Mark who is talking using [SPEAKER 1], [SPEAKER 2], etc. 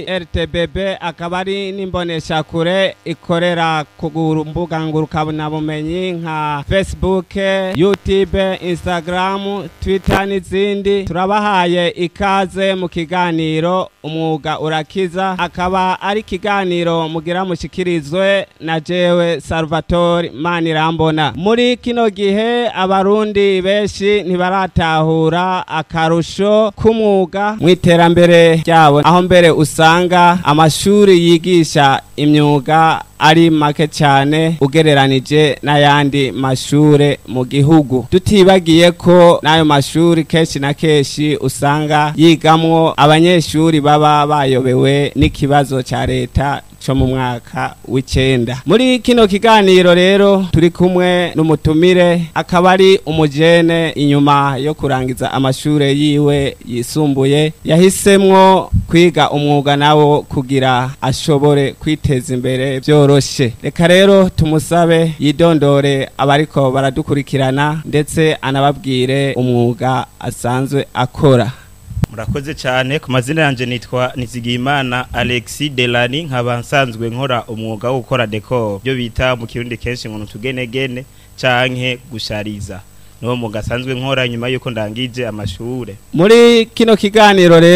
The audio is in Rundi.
[SPEAKER 1] RTBB akaba ari n'imboneshakure ikorera ku mbuga ngurukanabumenyi nka Facebook, YouTube, Instagram, Twitter n'izindi. Turabahaye ikaze mu kiganiro umwuga urakiza akaba ari ikiganiro mugira mushikirizwe na jewe Salvatore Manirambona. Muri kino gihe abarundi benshi ntibaratahura akarusho k'umwuga mu iterambere ryabo aho mbere usanga amashuri yigisha imyuga ari make cyane ugereranije n'ayandi mashure mu gihugu tutibagiye ko n'ayo mashuri kenshi na kenshi usanga yigamwo abanyeshuri baba bayobewe n'ikibazo cya leta cyo mu mwaka w'icenda muri kino kiganiro rero turi kumwe n'umutumire akaba ari umujene inyuma yo kurangiza amashure yiwe yisumbuye yahisemwo kwiga umwuga nawo kugira ashobore kwiteza imbere byoroshe reka rero tumusabe yidondore abariko baradukurikirana ndetse anababwire umwuga asanzwe akora
[SPEAKER 2] murakoze cyane ku mazina yanjye nitwa nizigiyimana alexi delani nkaba nsanzwe nkora umwuga wo gukora dekoro byo bita mu kirundi kenshi ngo utugenegene canke gushariza niwo mwuga asanzwe nkora nyuma y'uko ndangije amashure
[SPEAKER 1] muri kino kiganiro rero